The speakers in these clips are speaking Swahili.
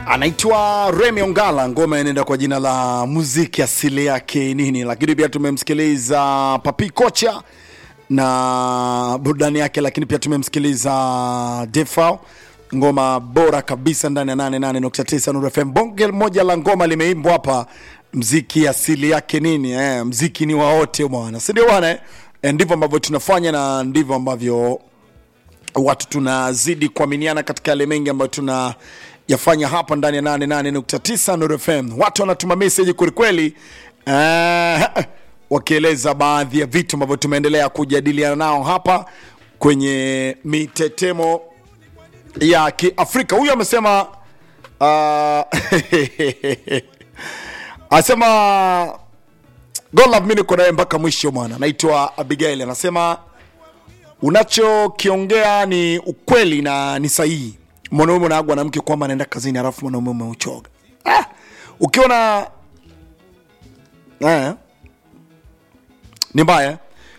anaitwa Remy Ongala, ngoma inaenda kwa jina la muziki asili yake nini, lakini pia tumemsikiliza Papi Kocha na burudani yake, lakini pia tumemsikiliza Defao, ngoma bora kabisa ndani ya 88.9 Nuru FM. Bonge moja la ngoma limeimbwa hapa, mziki asili yake nini eh, mziki ni wa wote bwana, si ndio bwana eh? Eh, ndivyo ambavyo tunafanya na ndivyo ambavyo watu tunazidi kuaminiana katika yale mengi ambayo tuna yafanya hapa ndani ya 88.9 Nuru FM. Watu wanatuma message kwelikweli, uh, wakieleza baadhi ya vitu ambavyo tumeendelea kujadiliana nao hapa kwenye mitetemo ya Kiafrika. Huyu amesema uh, anasema God love me, niko naye mpaka mwisho bwana. Naitwa Abigail, anasema unachokiongea ni ukweli na ni sahihi. Mwanaume unaagwa na mke kwamba anaenda kazini, halafu mwanaume umeuchoga. Ah, ukiona eh, ni mbaya.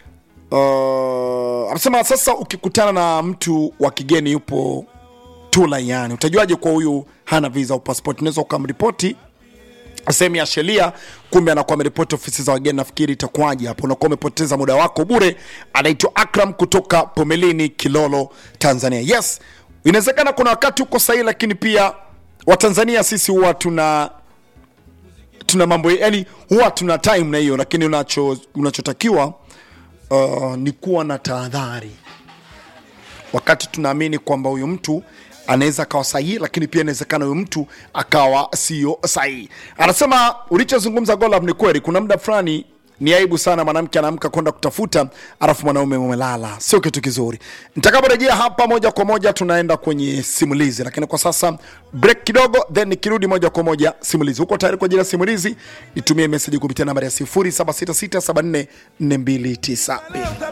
Uh, anasema sasa, ukikutana na mtu wa kigeni yupo tu laiani, utajuaje kwa huyu hana visa au passport? Unaweza ukamripoti sehemu ya sheria, kumbe anakuwa ameripoti ofisi za wageni. Nafikiri itakuwaje hapo? Unakuwa umepoteza muda wako bure. Anaitwa Akram kutoka Pomelini, Kilolo, Tanzania. Yes, inawezekana kuna wakati uko sahihi, lakini pia Watanzania sisi huwa tuna tuna mambo yani, huwa tuna time na hiyo, lakini unacho unachotakiwa uh, ni kuwa na tahadhari wakati tunaamini kwamba huyu mtu anaweza akawa sahihi, lakini pia inawezekana huyu mtu akawa sio sahihi. Anasema ulichozungumza Golab ni kweli. Kuna muda fulani ni aibu sana mwanamke anaamka kwenda kutafuta, alafu mwanaume umelala, sio kitu kizuri. Nitakaporejea hapa moja kwa moja tunaenda kwenye simulizi, lakini kwa sasa break kidogo, then nikirudi moja kwa moja simulizi. Uko tayari kwa ajili ya simulizi? Nitumie message kupitia nambari ya 0766744292.